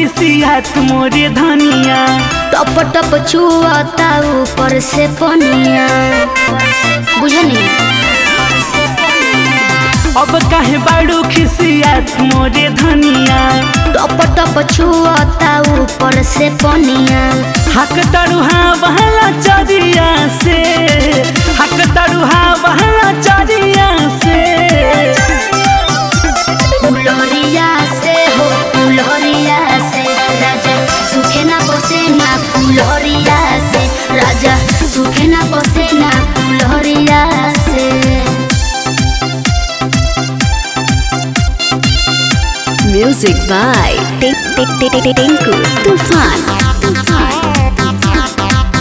खिसियात मोरे धनिया टप टप छुआता ऊपर से पनिया बुझनी अब काहे बाड़ू खिसियात मोरे धनिया टप टप छुआता ऊपर से पनिया हक तरुहा बहला चरिया से हक तरुहा बहला चरिया से फुलरिया से हो फुलरिया से राजा सुखे ना बसे ना फुलरिया से राजा सुखे ना बसे ना फुलरिया से Music by Tink Tink Tink Tink Tinku Tufan. Tufan.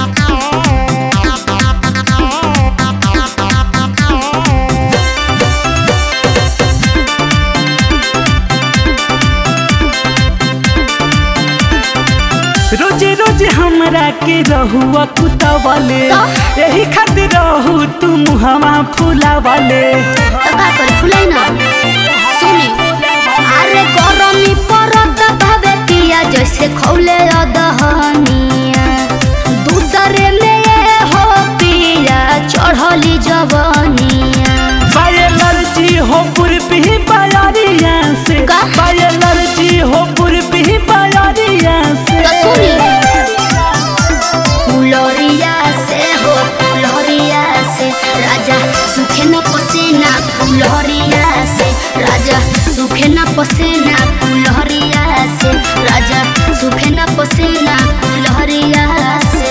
रोजे रोजे हमरा के रहुआ कुतवले यही खातिर रहू तू मुहवा फुलावले तो का करे फुलाई ना सुनी अरे गरमी परत भावे पिया जैसे खौले अदहनिया दूसरे में ये हो पिया चढ़ली जवनिया बायलर्जी हो पुरपी बायारिया से का? बायलर्जी हो पुरपी बायारिया से तो सुनी फुलरिया से हो फुलरिया से राजा सुखे न पसेना फुलरिया से राजा सुखे न पसेना फुलरिया से राजा सुखे न पसेना फुलरिया से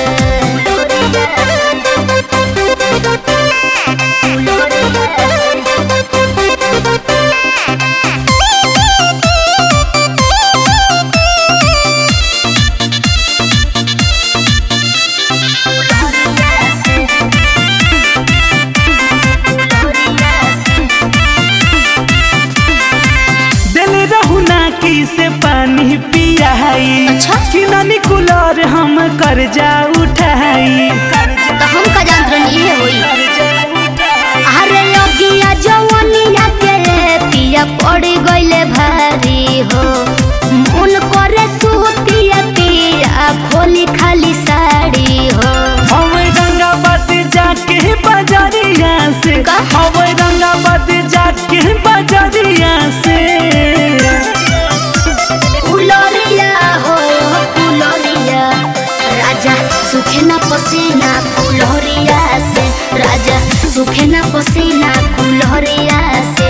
दिल रहू ना की से पानी पियाई अच्छा? कि नानी कुलर हम कर्जा उठाई तो हम का जानत रहनी है होई अरे लगिया जवनिया के पिया पड़ गइले भारी हो मन करे सुतिया पिया खोली खाली साड़ी हो हम रंगाबाद जाके बाजारिया से का? हम रंगाबाद जाके बाजारिया से फुलरिया हो फुलरिया राजा सुखे ना पसीना फुलरिया से राजा सुखे ना पसीना फुलरिया से